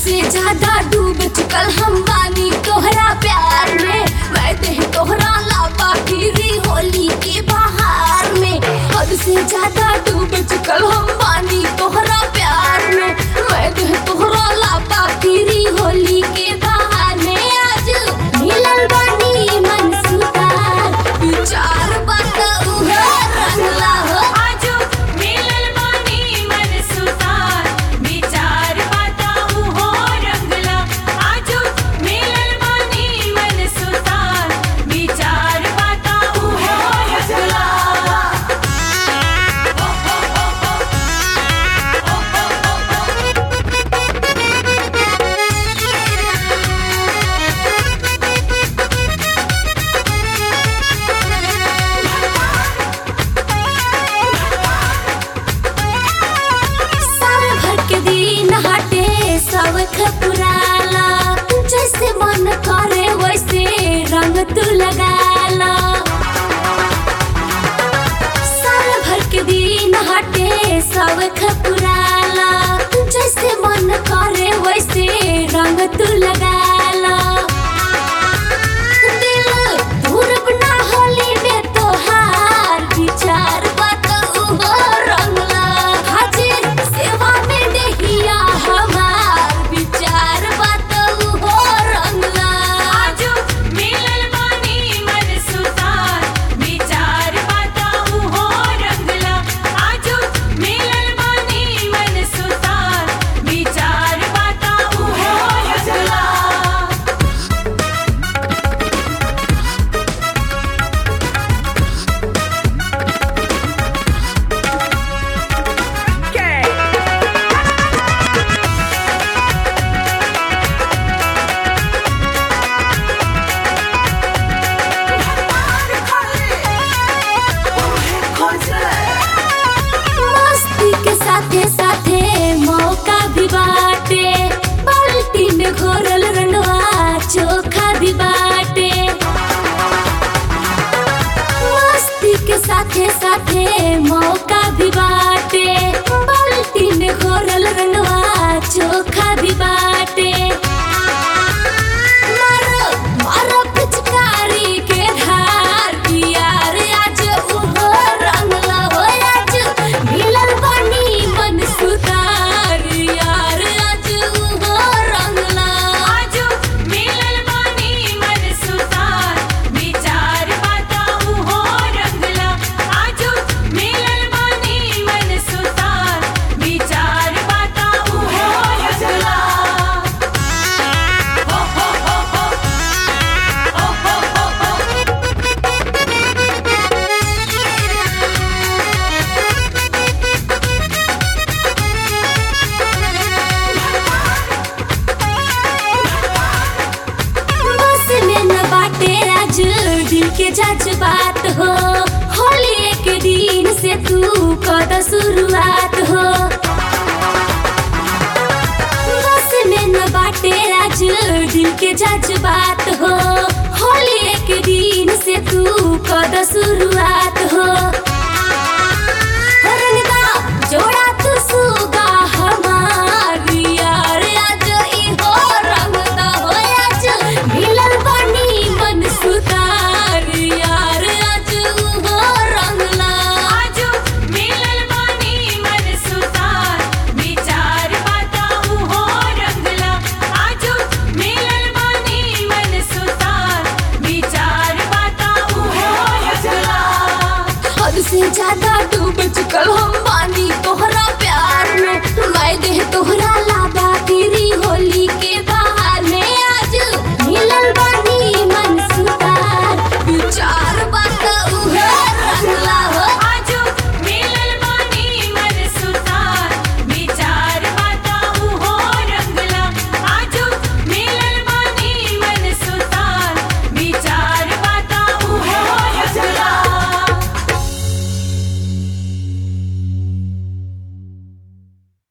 से ज्यादा डूब चुकल हम बानी तोहरा प्यार में मैं देह तोहरा लापा फिरी होली के बहार में हद से ज्यादा डूब चुकल हम बानी तोहरा प्यार में मैं देह तोहरा लापा फिरी होली के बहार में आज मिलल बानी मन सुतार विचार बात उहे रंगला हो आजो मिलल बानी मन सुतार विचार बताऊ हो रंगला आजो मिलल बानी मन सुतार विचार बताऊ हो रंगला साल भर के दिन हटे सब खपुराला जैसे मन करे वैसे रंग तू लगाला साल भर के दिन हटे सब खपुराला जैसे मन करे वैसे रंग तू लगाला दिल दूर बना होली में तोहार विचार बात उहो रंगला हाजिर सेवा में देहिया हमार विचार बात उहो रंगला आजो मिलल बानी मन सुतार विचार बताऊ हो रंगला आजो मिलल बानी मन सुतार विचार बताऊ हो रंगला मस्ती के साथे साथे मौका भी बाटे बाल्टी में घोरल रंगवा चोखा भी बाटे मस्ती के साथे साथे मौका भी बाटे बाल्टी में घोरल रंगवा चोखा भी बाटे मारो मारो पिचकारी के धार यार आज उहो रंगला हो आज मिलल बानी मन सुतार यार आज उहो रंगला आजो मिलल बानी मन सुतार विचार बताऊ हो रंगला आजो मिलल बानी मन सुतार विचार बताऊ हो रंगला हो हो हो हो हो हो हो हो बस में न बाटे आज दिल के जज्बात हो होली के दिन से तू कद शुरुआत हो बस में न बाटे आज दिल के जज्बात हो होली के दिन से तू कद शुरुआत हो रंगदा जोड़ा तू सुगा हमार यार आज इहो रंगदा हो आज मिलल बानी मन सुतार यार आज उहो रंगला आजो मिलल बानी मन सुतार विचार बताऊ हो रंगला आजो मिलल बानी मन सुतार विचार बताऊ हो रंगला हद से ज्यादा डूब चुकल हम बानी तोहरा प्यार में मैं देह तोहरा